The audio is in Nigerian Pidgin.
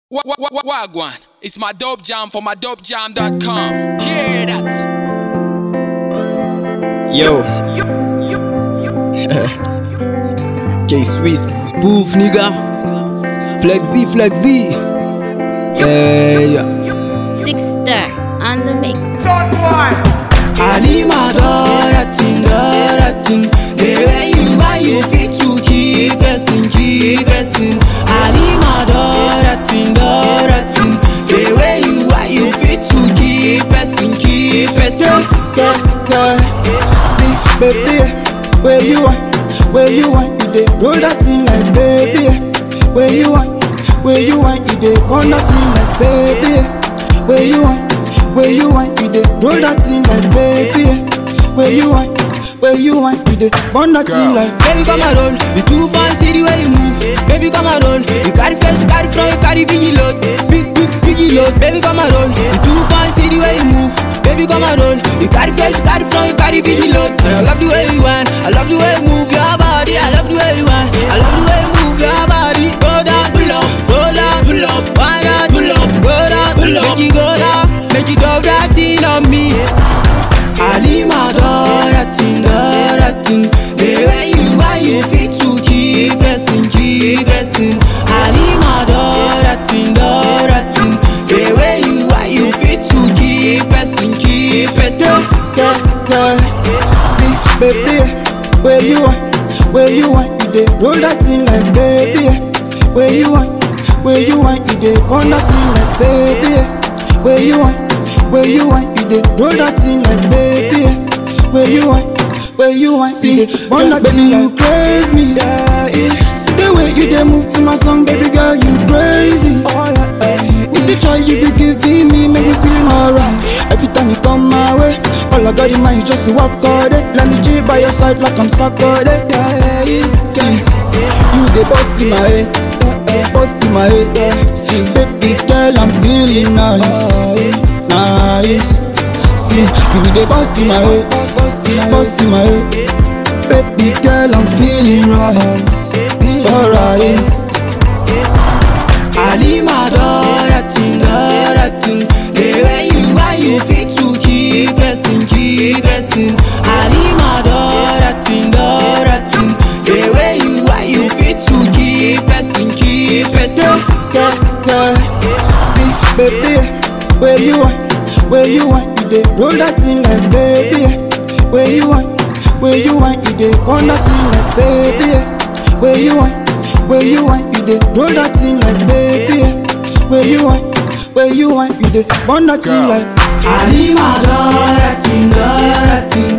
Wa- wa- wa- Wagwan, it's my dope jam for my dopejam.com. Hear that? Yo. K Swiss. Bouf nigga. Flex D, Flex D. Hey, Six star on the mix. Halima Doratin, Doratin. The way you are, you fit to keep person, keep person. Halima Doratin, Doratin. The way you are, you fit to keep person, keep person. yeah, yeah. See, baby, where you are, where you are, you dey roll that thing like baby. Where you are, where you are, you dey burn that thing like baby. Where you are, where you are, you dey roll that thing like baby. Where you are, where you are, you dey burn that thing like. Baby come and roll, you too fancy the way you move. Baby come and roll, you carry face, you carry front, you carry biggie load, big big biggie load. Baby come and roll, you too fancy the way you move. Baby come and roll, you carry face, you carry front, you carry biggie load. And I love the way you want, I love the way you move your body, I love the way you want, I love the way you move your body. Go down, pull up, roll down, pull up, why not pull up, go down, pull up, make you go down, make you drop that thing on me. Halima Doratin, Doratin The way you are, you fit to keep person, keep person Halima Doratin, Doratin The way you are, you fit to keep person, keep person yeah, yeah, yeah. See, baby, where you are, where you are, you dey roll that thing like baby. Where you are, where you are, you dey burn that thing like baby. Where you are, where you are, you dey roll that thing like baby. Where you are, where you are, you dey burn that thing like praise me. Yeah, yeah. See the way you dey move to my song, baby girl, you crazy. Oh yeah, yeah. With the joy you be giving me, make me feeling alright. Every time you come my way, all I got in mind is just to walk all day. Let me G by your side like I'm soccer day. Yeah, yeah, yeah. See, you the boss in my head, yeah, yeah. boss in my head. Yeah. See, baby girl, I'm feeling nice, nice. See, you the boss in my head, boss in my head. Baby girl, I'm feeling right, alright. Halima Doratin, Doratin The way you are, you fit to keep person, keep person Halima Doratin, Doratin The way you are, you fit to keep person, keep person yeah, yeah, yeah. See, baby, where you are, where you are, you dey roll that thing like baby. Where you are, where you are, you dey burn that thing like baby. Where you are, where you are, you dey roll that thing like baby. Where you are, where you are, you dey burn that thing like. Halima Doratin, Doratin